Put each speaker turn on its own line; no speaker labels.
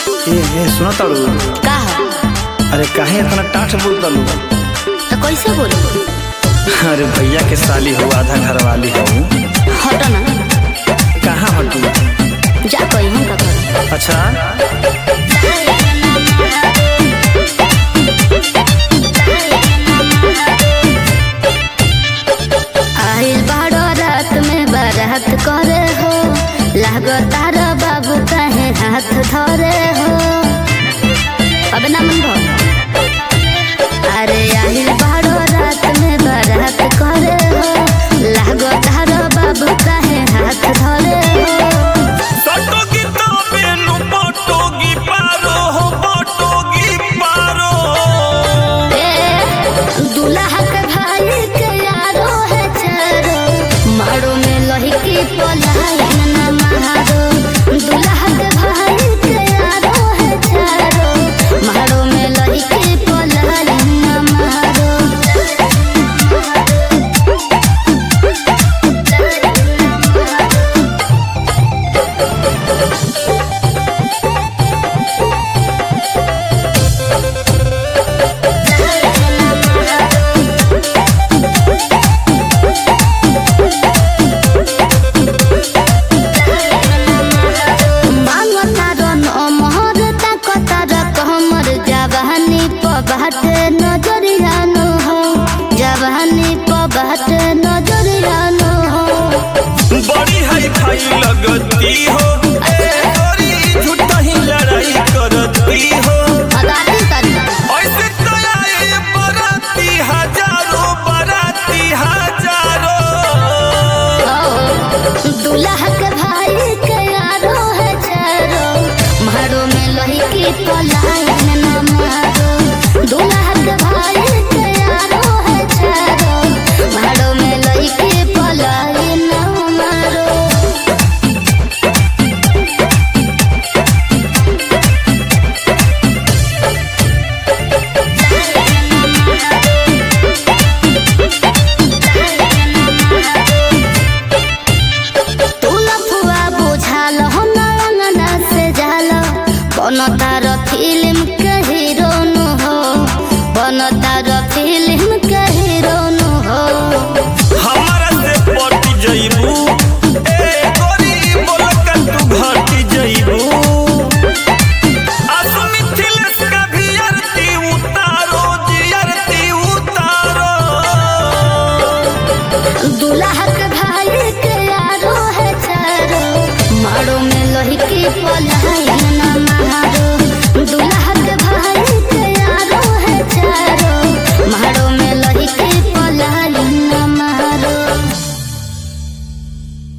ए ए सुना ताड़ू
का हो
अरे काहे इतना टाठ बोल तालू
तो कैसे बोलू
अरे भैया के साली हो आधा घर वाली हो
हटो ना
कहाँ हटू
जा कही हम का करूं
अच्छा
आइल बाड़ो रात में बारात करे हो लागो तारा बाबू कहे हाथ धरे हो अब ना मन भो